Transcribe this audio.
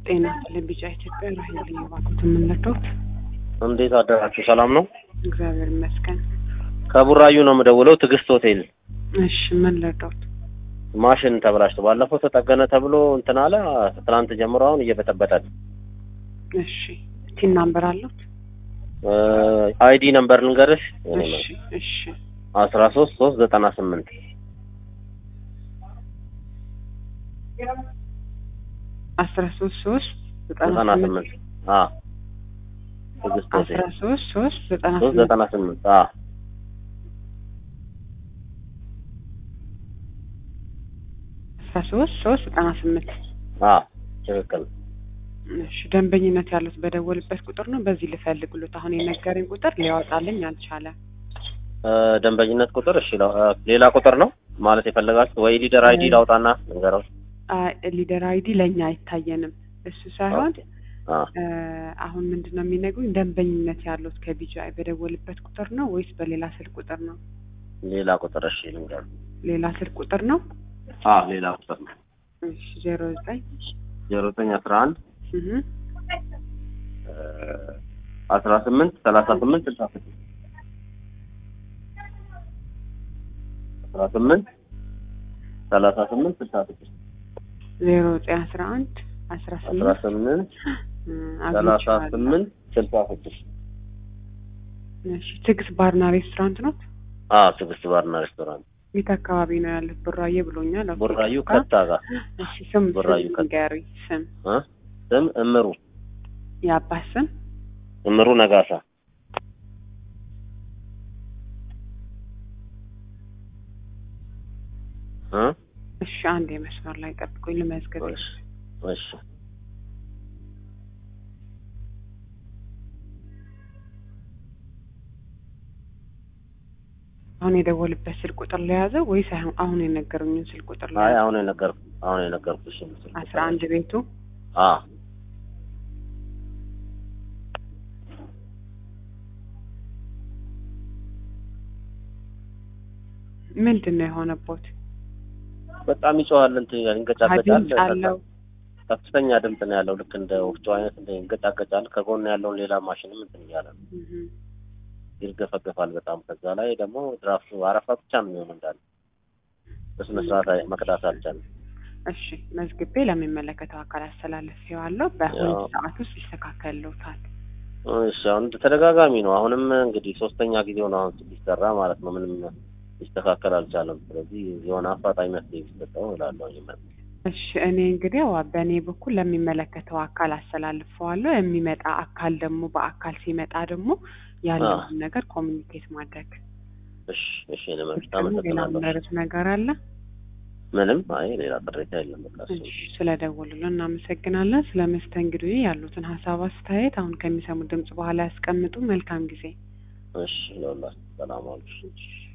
ጤና ለቢጫ ኢትዮጵያ ራሄል እየባኩት የምንለዶት እንዴት አደራችሁ? ሰላም ነው? እግዚአብሔር ይመስገን። ከቡራዩ ነው የምደውለው። ትዕግስት ሆቴል እሺ ምን ለዶት? ማሽን ተበላሽቶ ባለፈው ተጠገነ ተብሎ እንትን አለ። ትናንት ጀምሮ አሁን እየበጠበጠ ነው። እሺ ቲን ናምበር አሉት? አይዲ ነምበር ልንገርሽ። እሺ እሺ አስራ ሶስት ሶስት ዘጠና ስምንት አስራ ሶስት ሶስት ዘጠና ዘጠና ስምንት አ ትዕግስት አስራ ሆቴል ሶስት ሶስት ዘጠና ሶስት ስምንት ዘጠና ስምንት አ አስራ ሶስት ሶስት ዘጠና ስምንት አ ትክክል እሺ ደንበኝነት ያሉት በደወልበት ቁጥር ነው። በዚህ ልፈልግሎት አሁን የነገረኝ ቁጥር ሊያወጣልኝ አልቻለም። እ ደንበኝነት ቁጥር እሺ ለው- እ ሌላ ቁጥር ነው ማለት የፈለጋችሁ ወይ ሊደር አይዲ ላውጣና ልንገረው? ሊደር አይዲ ለእኛ አይታየንም። እሱ ሳይሆን አ እ አሁን ምንድን ነው የሚነግሩኝ ደንበኝነት ያሉት ከቢጂአይ በደወልበት ቁጥር ነው ወይስ በሌላ ስልክ ቁጥር ነው? ሌላ ቁጥር እሺ ልንገር? ሌላ ስልክ ቁጥር ነው። አ ሌላ ቁጥር ነው እሺ ዜሮ ዘጠኝ ዜሮ ዘጠኝ አስራ አንድ እህ አስራ ስምንት ሰላሳ ስምንት ስልሳ ስድስት አስራ ስምንት ሰላሳ ስምንት ስልሳ ስድስት ዜሮ ዘጠኝ አስራ አንድ አስራ አስራ ስምንት ስምንት እ ሰላሳ አግኝቼዋለሁ። ስምንት ስልሳ ስድስት እሺ ትዕግስት ባርና ሬስቶራንት ነው። አ ትዕግስት ባርና ሬስቶራንት የት አካባቢ ነው ያሉት? ቡራዬ ብሎኛል። ኦኬ። ቡራዩ ጋር ከታ ጋር እሺ ስም ቡራዩ ስም ከታ። ንገሩኝ። ስም እ ስም እምሩ የአባት ስም እምሩ ነጋሳ እ እሺ አንድ የመስመር ላይ ጠብቁኝ ልመዝገብ። እሺ እሺ አሁን የደወልበት ስልክ ቁጥር ለያዘው ወይስ አሁን አሁን የነገሩኝን ስልክ ቁጥር አይ ለያዘው? አሁን የነገርኩ አሁን የነገርኩሽ ምስል አስራ አንድ ቤቱ አ ምንድን ነው የሆነቦት? በጣም ይጮሃል እንትን ይላል ይንገጫገጫል ድምፅ አለው። ከፍተኛ ድምፅ ነው ያለው ልክ እንደ ወፍጮ አይነት እንደ ይንገጫገጫል ከጎን ያለውን ሌላ ማሽንም እንትን እያለ ነው እህ ይርገፈገፋል በጣም ከዛ ላይ ደግሞ ድራፍቱ አረፋ ብቻ ነው የሚሆነው እንዳለ በስነ ስርዓት አይ- መቅዳት አልቻለም እሺ መዝግቤ ለሚመለከተው አካል አስተላልፌዋለሁ። በሁለት ያው። ሰዓት ውስጥ ይስተካከልልዎታል። እሺ አሁን ተደጋጋሚ ነው አሁንም እንግዲህ ሶስተኛ ጊዜው ነው አሁን ሲሰራ ማለት ነው ምንም ሊስተካከል አልቻለም ስለዚህ የሆነ አፋጣኝ መፍትሄ ቢሰጠው እላለሁ ይመጣል እሺ እኔ እንግዲህ ያው በእኔ በኩል ለሚመለከተው አካል አስተላልፈዋለሁ። የሚመጣ አካል ደግሞ በአካል ሲመጣ ደግሞ ያለውን ነገር ኮሚኒኬት ማድረግ እሺ እሺ እኔ መብት ሌላ አመሰግናለሁ ምንረዱት ነገር አለ? ምንም አይ ሌላ ቅሬታ የለም በቃ እሱ እሺ ስለደወሉልን እናመሰግናለን። ስለ መስተንግዶ ያሉትን ሀሳብ አስተያየት አሁን ከሚሰሙ ድምጽ በኋላ ያስቀምጡ። መልካም ጊዜ። እሺ ለሁላችሁ ሰላም ዋሉ እሺ